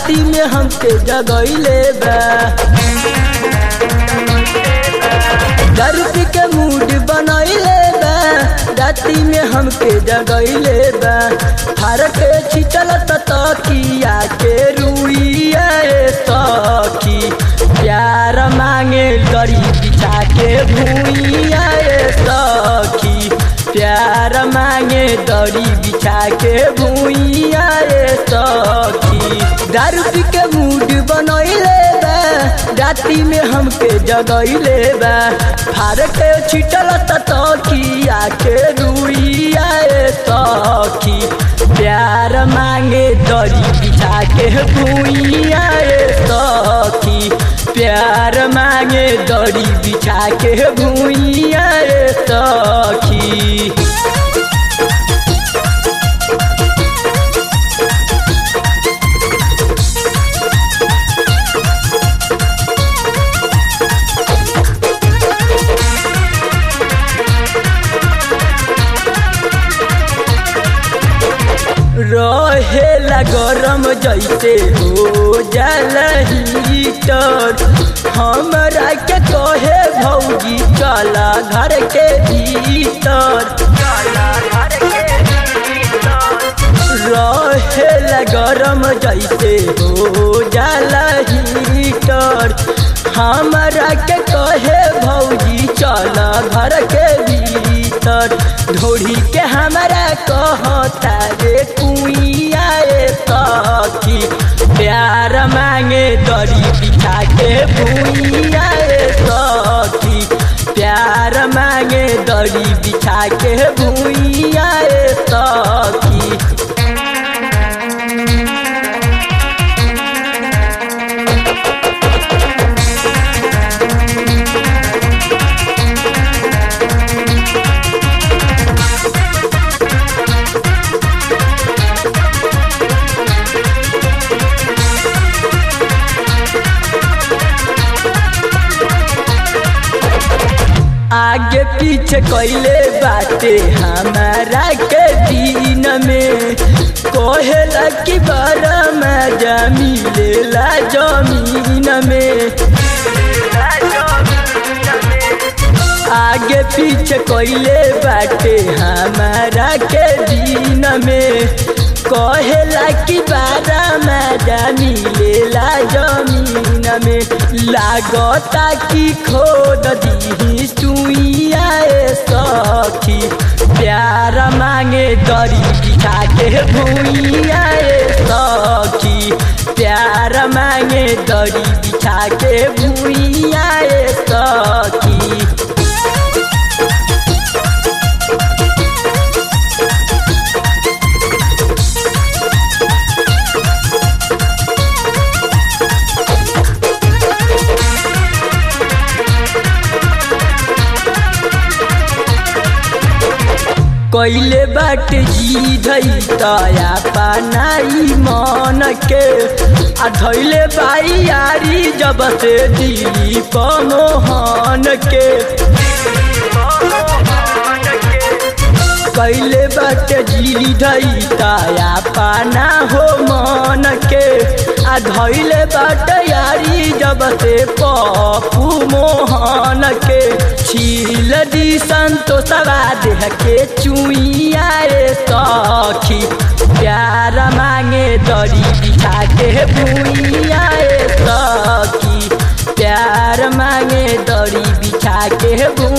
राती में हमके जगैले बा दारू पी के मूड बनैले बा राती में हमके जगैले बा हर के छिटल तकिया के रुइया सखी प्यार मांगे दरी बिछा के भूइया सखी प्यार मांगे दरी बिछा के भूइया सखी दारू पी के मूड बनैले बा राती में हमके जगैले बा फार के छिटल तकिया के रुइया सखी प्यार मांगे दरी बिछा के भूइया सखी प्यार मांगे दरी बिछा के भूइया सखी रहेला गरम जैसे हो जाला हीटर हमरा के कहे भौजी चला घर के भीतर रहेला गरम जैसे हो जाला हीटर हमरा के कहे भौजी चला घर के भीतर ढोड़ी के हमरा कहता रे कुइया सखी प्यार मांगे दरी बिछा के भूइया सखी प्यार मांगे दरी बिछा के भूइया सखी आगे पीछे कैले बाटे हमारा के दिन में कहेला कि बड़ा मजा मिलेला जमीन में आगे पीछे कैले बाटे हमारा के दिन में कहेला कि बारा मजा मिलेला जमीन में लागता कि खोद दी सुइया सखी प्यार मांगे दरी बिछा के भूइया सखी प्यार मांगे दरी बिछा के भूइया सखी कैले बाट जी धई तया पानाई मन के आ धैले बाई यारी जब से दिली मोहन के कैले बाट जी धई तया पाना हो मन के आ धैले बाट यारी जब से पपू मोहन के छील दी संतोषवा देह के चुइया सखी प्यार मांगे दरी बिछा के भूइया सखी प्यार मांगे दरी बिछा के भू